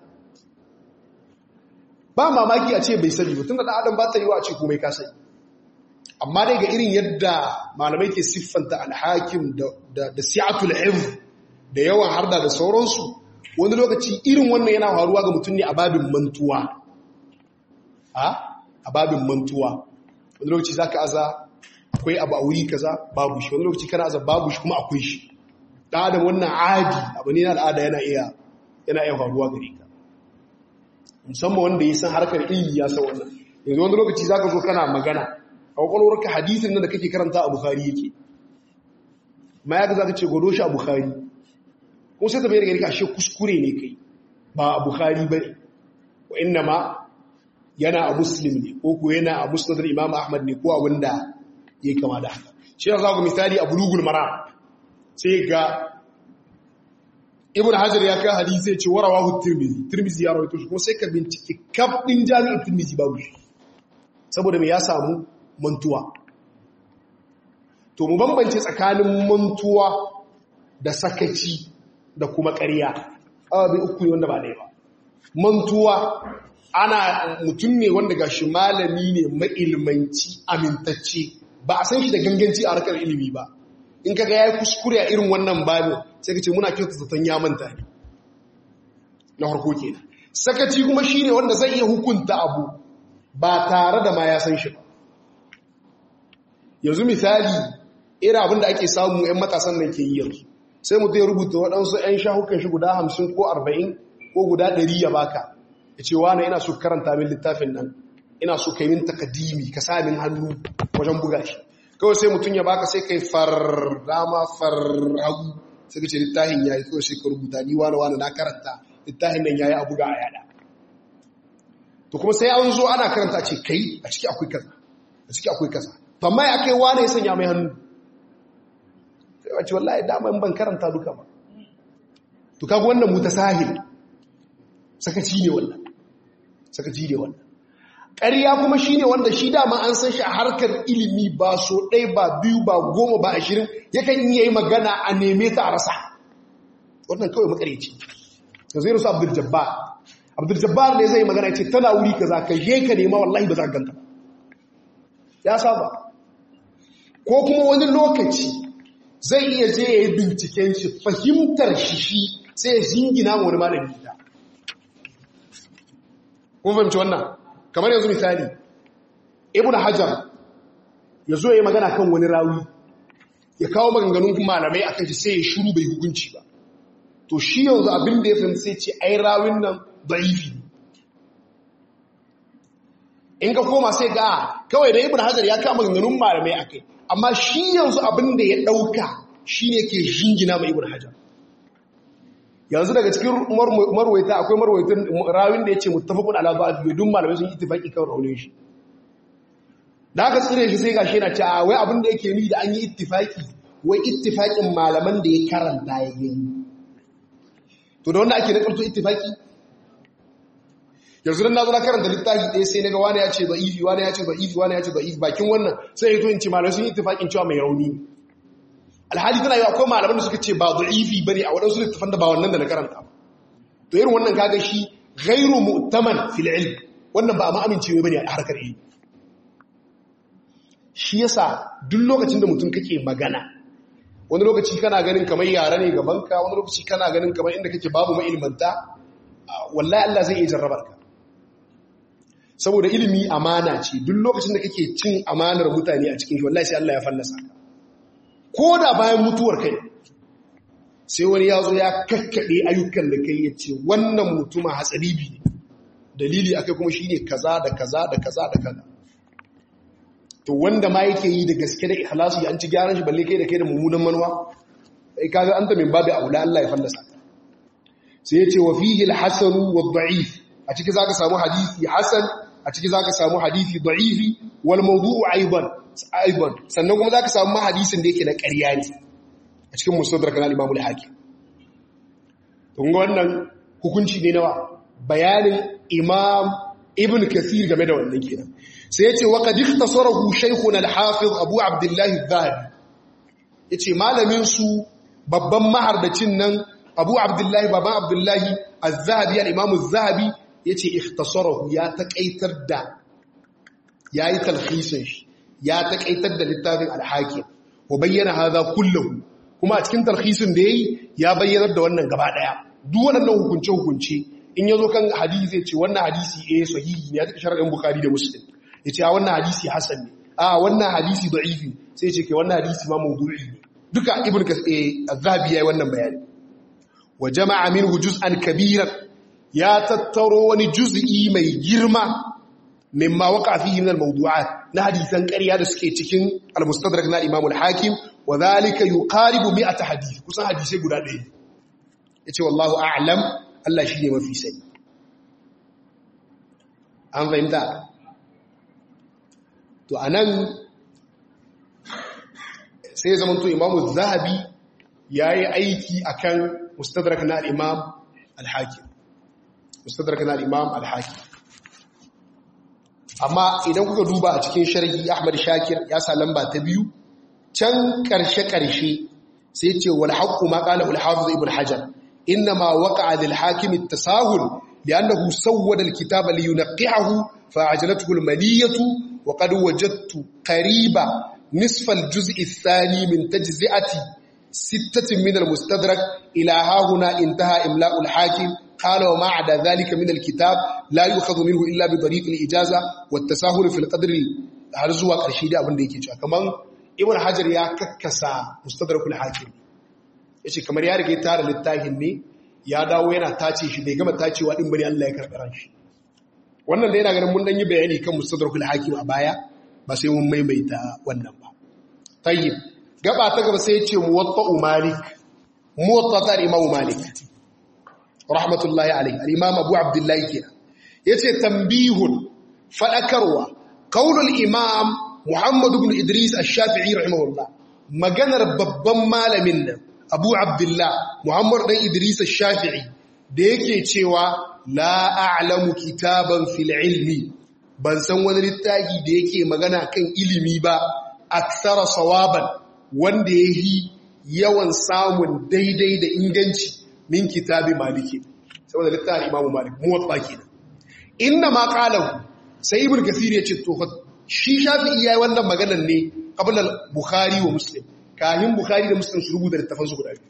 ba mamaki a ce bai sani ba tunda da adam ba ta yi wa a ce komai ka sani amma dai ga irin yadda malamai ke siffanta alhakim da si'atul hifz da yawan harda da sauransu wani lokaci irin wannan yana faruwa ga mutum ne a babin mantuwa a babin mantuwa wani lokaci zaka aza akwai abu a wuri kaza babu shi wani lokaci kana aza babu shi kuma akwai shi da adam wannan adi abu ne na al'ada yana iya yana iya faruwa gare ka musamman wanda ya san harkar ilimi ya san wannan yanzu wani lokaci zaka zo kana magana a kwakwalwarka hadisin nan da kake karanta a Bukhari yake ma ya ga za ka ce gwado shi a Bukhari ko sai ta bayar gari ashe kuskure ne kai ba a Bukhari ba ne wa inna ma yana a Muslim ne ko ko yana a Musnadar Imam Ahmad ne ko a wanda ya kama da haka shi ya zaku misali a Bulugul Mara sai ga Ibn Hajar ya kai hadisi ya ce warawahu Tirmidhi Tirmidhi ya rawaito shi kuma sai ka bincike kaf din jami'in Tirmidhi babu shi saboda me ya samu mantuwa to mu bambance tsakanin mantuwa da sakaci da kuma ƙarya ababe uku ne wanda ba ɗaya ba mantuwa ana mutum ne wanda gashi malami ne mailmanci amintacce ba a san shi da ganganci a harkar ilimi ba in kaga yayi kuskure a irin wannan babin sai kace muna kyautu zaton ya manta ne na harko kenan sakaci kuma shine wanda zai iya hukunta abu ba tare da ma ya san shi ba yanzu misali irin abin da ake samu 'yan matasan nan ke yi yanzu sai mutum ya rubuta waɗansu 'yan shahukan shi guda hamsin ko arba'in ko guda ɗari ya baka ya ce wane ina so karanta min littafin nan ina so ka yi min takadimi ka sa min hannu wajen buga shi kawai sai mutum ya baka sai kai far dama far hagu sai ka ce littafin ya yi kawai sai ka rubuta ni wane wane na karanta littafin nan ya yi a buga a yada to kuma sai an zo ana karanta ce kai a ciki akwai kaza a ciki akwai kaza to amma ya kai wane ya sanya mai hannu sai wace wallahi dama in ban karanta duka ba to kaga wannan mutasahil sakaci ne wannan sakaci ne wannan ƙarya kuma shine wanda shi dama an san shi a harkar ilimi ba so ɗaya ba biyu ba goma ba ashirin yakan iya yi magana a neme ta a rasa wannan kawai makareci da zai rasu abdul jabbar abdul jabbar ne zai magana ce tana wuri ka za ka je ka nema wallahi ba za ka ganta ya saba ko kuma wani lokaci zai iya je ya yi binciken shi fahimtar shi shi sai ya jingina wani malami da kun fahimci wannan kamar yanzu misali ibn hajar ya zo ya yi magana kan wani rawi ya kawo maganganun malamai akan shi sai ya shuru bai hukunci ba to shi yanzu abin da ya fahimci sai ce ai rawin nan da'ifi in ka koma sai ga kawai da ibn hajar ya kawo maganganun malamai akai amma shi yanzu abin da ya ɗauka shi ne ke jingina ma ibn hajar yanzu daga cikin marwaita akwai marwaitin rawin da ya ce mutafakun alaƙa a fiye dun malamai sun yi itifaki kan raunin shi da aka tsire shi sai gashi yana ce a wai abin da yake ni da an yi itifaki wai itifakin malaman da ya karanta ya yi to da wanda ake nakarto itifaki yanzu dan na zo na karanta littafi ɗaya sai naga wani ya ce da'ifi wani ya ce da'ifi wani ya ce da'ifi bakin wannan sai ya to in ce malamai sun yi itifaqin cewa mai rauni alhali tana yi akwai malaman da suka ce ba da'ifi bane a wadansu littafan da ba wannan da na karanta to irin wannan kaga shi ghairu mu'taman fil ilm wannan ba a amincewa bane a harkar ilmi shi yasa duk lokacin da mutum kake magana wani lokaci kana ganin kamar yara ne gabanka wani lokaci kana ganin kamar inda kake babu ma'ilmanta wallahi Allah zai iya jarrabar ka saboda ilimi amana ce duk lokacin da kake cin amanar mutane a cikin shi wallahi sai Allah ya fallasa ka ko da bayan mutuwar kai sai wani ya zo ya kakkaɗe ayyukan da kai ya ce wannan mutuma hatsaribi ne dalili akai kuma shine kaza da kaza da kaza da kaza to wanda ma yake yi da gaske da ikhlasu an ci gyaran shi balle kai da kai da mummunan manuwa kai kaga anta min babu aula Allah ya fallasa ka sai ya ce wa fihi al-hasan wa ad-da'if a ciki zaka samu hadisi hasan a ciki zaka samu hadisi da'ifi wal mawdu'u aidan aidan sannan kuma zaka samu hadisin da yake na ƙarya ne a cikin mustadrak na Imam al-Hakim kun ga wannan hukunci ne nawa bayanin Imam Ibn Kathir game da wannan kenan sai yace wa qad ikhtasarahu shaykhuna al-Hafiz Abu Abdullah al-Dhahabi yace malamin su babban mahardacin nan Abu Abdullah baban Abdullah al-Zahabi al-Imam al-Zahabi yace ikhtasarahu ya takaitar da yayi talhisin shi ya takaitar da littafin al-Hakim wa bayyana hadha kulluhu kuma a cikin talhisin da yayi ya bayyanar da wannan gaba daya duk waɗannan hukunce hukunce in yazo kan hadisi zai ce wannan hadisi eh sahihi ne ya take sharadin Bukhari da Muslim yace a wannan hadisi hasan ne a wannan hadisi da'ifi sai yace ke wannan hadisi ma mawdu'i ne duka ibnu az-zahabi yayi wannan bayani wa jama'a minhu juz'an kabiran ya tattaro wani juz'i mai girma mimma waqa fihi min al-mawdu'at na hadisan ƙarya da suke cikin al-mustadrak na Imam al-Hakim wa dhalika yuqaribu 100 hadith kusan hadisi guda ɗaya yace wallahu a'lam Allah shine mafi sani an fahimta to anan sai zaman to Imam az-Zahabi yayi aiki akan mustadrak na al-Imam al-Hakim mustadrak na al-Imam al-Hakim amma idan kuka duba a cikin sharhi Ahmad Shakir ya sa lamba ta biyu can karshe-karshe sai ce wal haqqu ma qala al hafiz ibn hajar inma waqa'a lil hakim at tasahul li'annahu sawwada al kitaba li yunqihahu fa ajalathu al maliyatu wa qad wajadtu qariba nisf al juz' al thani min tajzi'ati sittatin min al mustadrak ila ha huna intaha imla'u al hakim قال وما عدا ذلك من الكتاب لا يؤخذ منه إلا بطريق الإجازة والتساهل في القدر har zuwa ƙarshe da abin da yake cewa kaman ibn hajar ya kakkasa mustadrakul hakim yace kamar ya rige tara littafin ne ya dawo yana tace shi bai gama tacewa din bane Allah ya karɓi ran shi wannan da yana ganin mun dan yi bayani kan mustadrakul hakim a baya ba sai mun maimaita wannan ba tayyib gaba ta gaba sai yace muwatta malik muwatta ta imam malik rahmatullahi alaihi al-imam abu abdullahi kenan yace tambihun fadakarwa qaulul imam muhammad ibn idris ash-shafi'i rahimahullah maganar babban malamin nan abu abdullah muhammad dan idris ash-shafi'i da yake cewa la a'lamu kitaban fil ilmi ban san wani littafi da yake magana kan ilimi ba aksara sawaban wanda yayi yawan samun daidai da inganci min kitabi maliki saboda littafin imamu malik muwatta kenan inna ma qalahu sai ibn kathir yace to shi shafi'i yayi wannan maganar ne qabla bukhari wa muslim kahin bukhari da muslim su rubuta littafan su guda biyu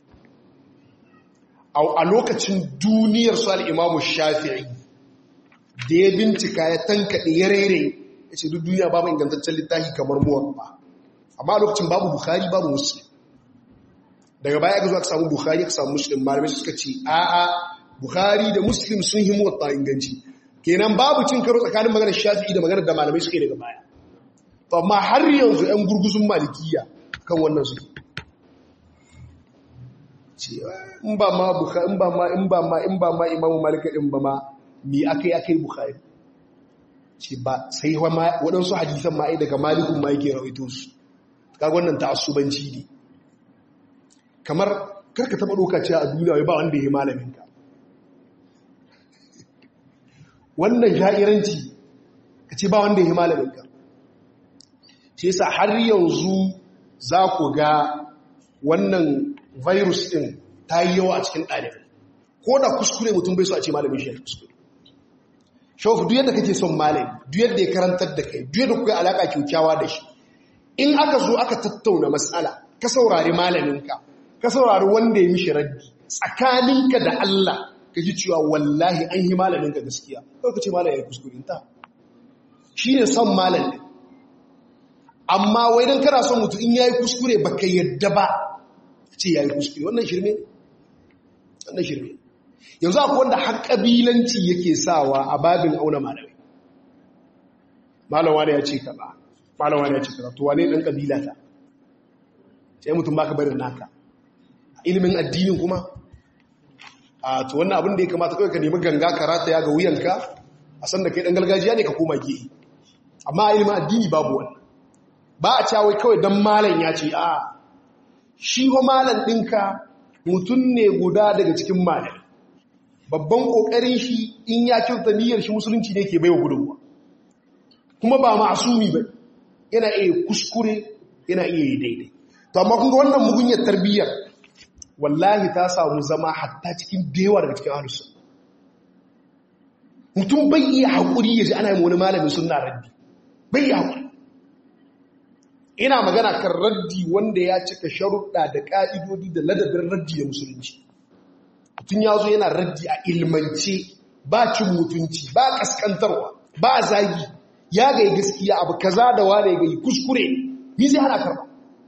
a lokacin duniyar su al-imamu shafi'i da ya bincika ya tankade ya rere yace duk duniya babu ingantaccen littafi kamar muwatta amma a lokacin babu bukhari babu muslim daga baya ga zuwa ka samu bukhari ka samu muslim malamai suka ce a'a bukhari da muslim sun yi muwatta inganci kenan babu cin karo tsakanin maganar shafi'i da maganar da malamai suke daga baya to amma har yanzu yan gurguzun malikiya kan wannan su in ba ma bukhari in ba ma in ba ma in ba ma imamu malik din ba ma me akai akai bukhari ce ba sai waɗansu hadisan ma ai daga malikun ma yake rawaito su kaga wannan ta'assubanci ne kamar karka taba doka cewa a duniya wai ba wanda ya yi malaminka wannan sha'iranci ka ce ba wanda ya yi malaminka ce yasa har yanzu za ku ga wannan virus ɗin ta yi yawa a cikin ɗalibai ko da kuskure mutum bai so a ce malamin shi ya kuskure shawafu duk yadda kake son malami duk yadda ya karantar da kai duk yadda kuka alaƙa kyaukyawa da shi in aka zo aka tattauna matsala ka saurari malaminka ka saurari wanda ya mishi raddi tsakaninka da Allah ka ji cewa wallahi an yi malaminka gaskiya ko ka ce malamin ya kuskure ta shi ne son malamin amma wai don kana son mutu in ya yi kuskure ba ka yadda ba ce ya yi kuskure wannan shirme wannan shirme yanzu akwai wanda har ƙabilanci yake sawa a babin auna malamai malawa ne ya ce kaza malawa ne ya ce kaza to wane ɗan ƙabila ta sai mutum baka barin naka ilimin addinin kuma a to wannan abin da ya kamata kawai ka nemi ganga karata ya ga wuyanka a san da kai dan gargajiya ne ka koma gehe amma ilimin addini babu wannan ba a cawai kawai dan malam ya ce a shi ho malam ɗinka mutum ne guda daga cikin malam babban ƙoƙarin shi in ya kyauta niyyar shi musulunci ne ke baiwa gudunwa kuma ba ma'asumi ba yana iya kuskure yana iya yi daidai to amma kun ga wannan mugunyar tarbiyyar wallahi ta samu zama hatta cikin dewa daga cikin ahlus mutum bai iya haƙuri ya ji ana yi wani malamin sunna raddi bai iya haƙuri ina magana kan raddi wanda ya cika sharuɗa da ƙa'idodi da ladabin raddi da musulunci mutum ya zo yana raddi a ilmance ba cin mutunci ba ƙasƙantarwa ba zagi ya gai gaskiya abu kaza da wane gai kuskure ni zai hana karɓa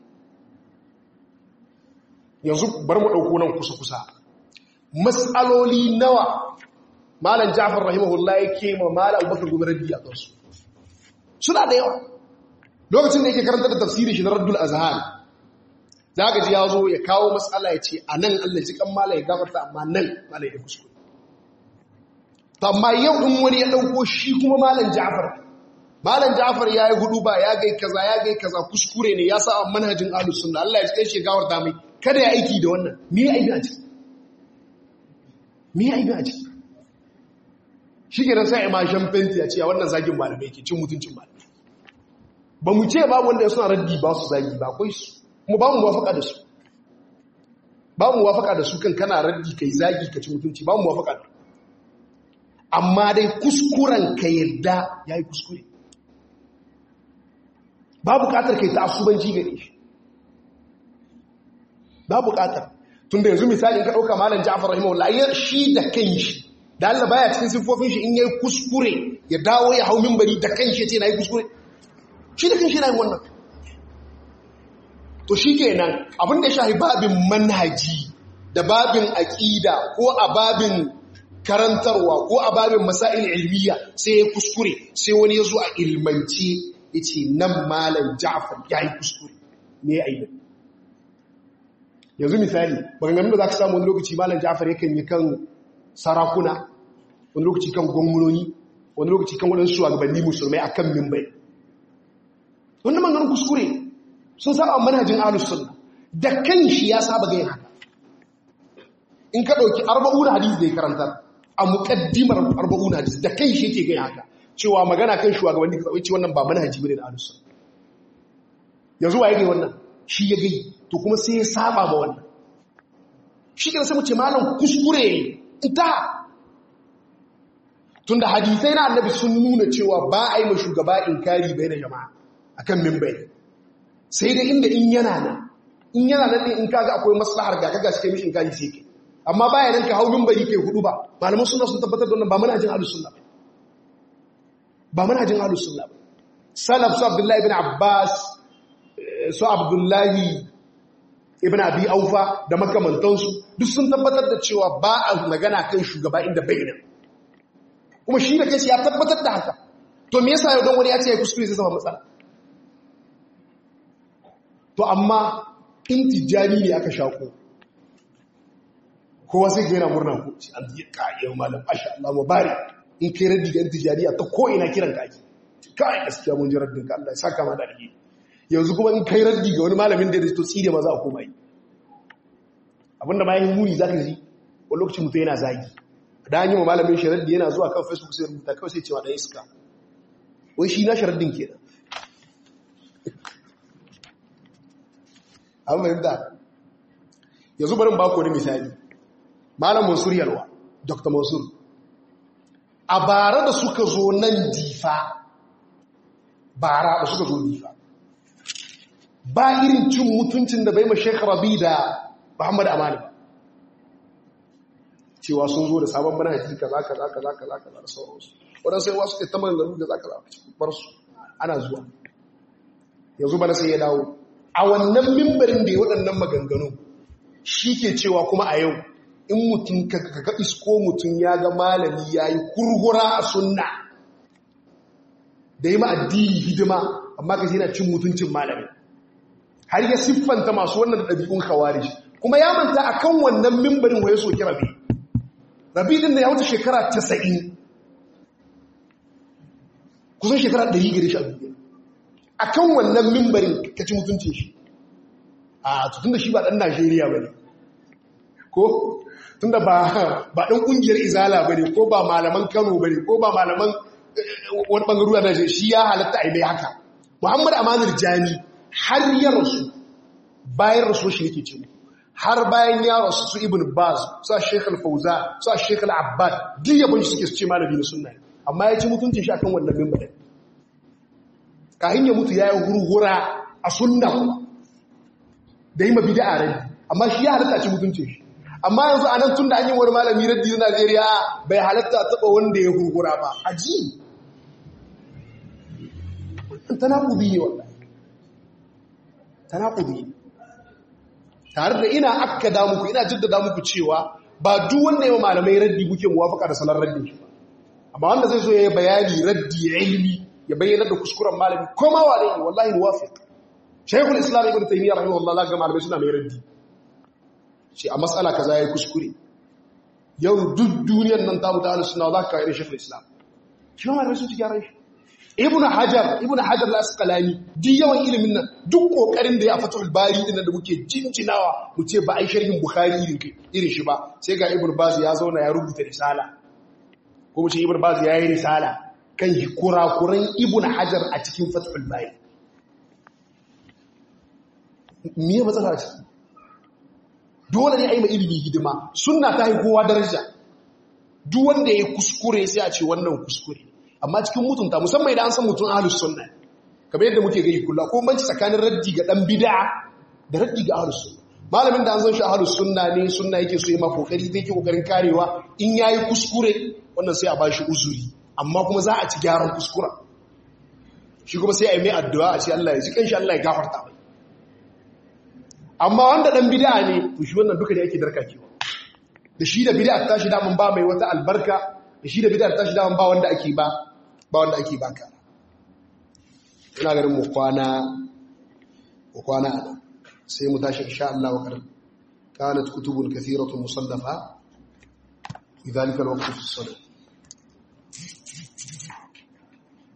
yanzu bar mu ɗauko nan kusa-kusa matsaloli nawa malam jafar rahimahullah ya ke ma malam bakar gobe raddi a kansu suna da yawa lokacin da yake karanta da tafsiri shi na raddul azhar za ka ji ya zo ya kawo matsala ya ce a nan allah ji kan malam ya gafarta amma nan malam ya kuskure to amma yau in wani ya ɗauko shi kuma malam jafar malam jafar ya yi hudu ba ya gai kaza ya gai kaza kuskure ne ya sa manhajin ahlus sunna allah ya kai shi gafarta mai kada ya aiki da wannan me ya aiki a ciki me ya aiki a ciki shi ke nan sai imashin fenti a cewa wannan zagin malamai ke cin mutuncin malamai ba mu ce babu wanda ya suna raddi ba su zagi ba akwai su kuma ba mu wafaka da su ba mu wafaka da su kan kana raddi kai zagi ka ci mutunci ba mu wafaka da amma dai kuskuren ka yadda ya yi kuskure ba bukatar kai ta asubanci gare shi ba bukatar tun da yanzu misali in ka ɗauka malam ja'afar rahimahullah ya shi da kan shi da Allah baya cikin siffofin shi in yayi kuskure ya dawo ya hau minbari da kan shi ya ce na yi kuskure shi da kan shi na yin wannan to shikenan abin da ya shafi babin manhaji da babin aqida ko a babin karantarwa ko a babin masail ilmiya sai ya kuskure sai wani ya zo a ilmance yace nan malam Ja'far yayi kuskure me aibin yanzu misali maganganun da za ka samu wani lokaci malam ja'afar yakan yi kan sarakuna wani lokaci kan gwamnoni wani lokaci kan waɗansu shugabanni musulmai a kan mimbai wani maganin kuskure sun saba manhajin ahlus sunna da kan shi ya saba gayin haka in ka ɗauki arba'una hadisi da ya karantar a muƙaddimar arba'una hadisi da kan shi yake gayin haka cewa magana kan shugabanni ka ce wannan ba manhaji bane da ahlus sunna yanzu wa ya gai wannan shi ya gai to kuma sai ya saba ma wannan shi ke sai mu ce malam kuskure ita tunda hadisai na annabi sun nuna cewa ba a yi ma shugaba inkari bai da jama'a akan mimbai sai dai inda in yana nan in yana nan ne in kaga akwai maslahar ga kaga suke mishi inkari sai kai amma baya nan ka hau mimbari kai hudu ba malaman sunna sun tabbatar da wannan ba manhajin ahlus sunna ba manhajin ahlus sunna ba salaf su abdullahi ibn abbas su abdullahi ibn abi aufa da makamantansu duk sun tabbatar da cewa ba a magana kan shugaba inda bayyana kuma shi da kai ya tabbatar da haka to me yasa yau don wani ya ce ya kuskure sai zama matsala to amma in tijjani ne aka shako kowa sai gaira murna ko shi an yi kayan malam asha Allah mubarak in kai raddi ga tijjaniya ta ko ina kiran ka ake kai gaskiya mun ji raddin ka Allah ya saka ma da alheri yanzu kuma in kai raddi ga wani malamin da to tsire ma za a koma yi abinda bayan muni za ka ji wani lokacin mutum yana zagi da an yi ma malamin shi raddi yana zuwa kan facebook sai rubuta kawai sai cewa ɗaya iska wai shi na sharaddin ke nan an fahimta yanzu barin ba wani misali malam mansur yalwa dr mansur a bara da suka zo nan difa bara da suka zo difa ba irin cin mutuncin da bai ma Sheikh Rabi da Muhammad Amani cewa sun zo da sabon manhaji kaza kaza kaza kaza kaza da sauransu wadansu sai wasu ta maganganu da zaka bar su ana zuwa yanzu bana sai ya dawo a wannan mimbarin da ya waɗannan maganganu shi ke cewa kuma a yau in mutum ka ga isko mutum ya ga malami ya yi kurhura a sunna da yi ma addini hidima amma ka yana cin mutuncin malami har ya siffanta masu wannan ɗabi'un khawarij kuma ya manta akan wannan mimbarin waye soki rabi rabi din da ya wuce shekara 90 kusan shekara 100 gare shi a duniya akan wannan mimbarin ka ci mutuncin shi a tutun da shi ba ɗan Najeriya bane ko tunda ba ba ɗan ƙungiyar izala bane ko ba malaman Kano bane ko ba malaman wani bangaruwa da shi ya halatta a yi mai haka Muhammad Amanul Jami har ya rasu bayan rasu shi yake ce har bayan ya rasu su ibn baz su a sheikh al-fauza su a sheikh al-abbad duk yabon shi suke su ce malami na sunna amma ya ci mutuncin shi akan wannan mimbarin kahin ya mutu ya yi hurhura a sunna da yi ma bid'a raddi amma shi ya halatta ci mutuncin shi amma yanzu a nan tun da an yi wani malami raddi na Najeriya bai halatta taɓa wanda ya hurhura ba aji tanakubi ne wallahi tanakubi tare da ina akkada muku ina jaddada muku cewa ba duk wanda yawa malamai raddi muke muwafaka da salar raddi shi ba amma wanda zai zo ya yi bayani raddi ya ilmi ya bayyana da kuskuren malami koma wa ne wallahi muwafiq shaykhul islam ibn taymiyyah rahimahullah ga malamai suna mai raddi shi a mas'ala kaza yayi kuskure yau duk duniyar nan ta mutu ahlus sunna za ka irin shaykhul islam shi ma malamai sun ci gyaran shi ibnu hajar ibnu hajar al-asqalani duk yawan ilimin nan duk kokarin da ya fatul bari din da muke jinjinawa mu ce ba ai sharhin bukhari irin irin shi ba sai ga ibnu baz ya zauna ya rubuta risala ko mu ce ibnu baz ya yi risala kan kurakuran ibnu hajar a cikin fatul bari me matsala ce dole ne ai mai ilimi hidima sunna ta yi kowa daraja duk wanda ya kuskure sai a ce wannan kuskure amma cikin mutunta musamman idan an san mutum ahlus sunna kamar yadda muke gani kullu ko banci tsakanin raddi ga dan bid'a da raddi ga ahlus sunna malamin da an san shi ahlus sunna ne sunna yake so ya ma kokari zai ke kokarin karewa in yayi kuskure wannan sai a bashi uzuri amma kuma za a ci gyaran kuskura shi kuma sai a yi mai addu'a a ce Allah ya ji kanshi Allah ya gafarta mai amma wanda dan bid'a ne to shi wannan duka ne ake darkakewa da shi da bid'a tashi da mun ba mai wata albarka da shi da bid'a tashi da mun ba wanda ake ba ba wanda ake baka ina ganin mu kwana mu kwana sai mu tashi insha Allah wa karam kanat kutubun kathiratun musallafa fi dhalika alwaqt fi as-salat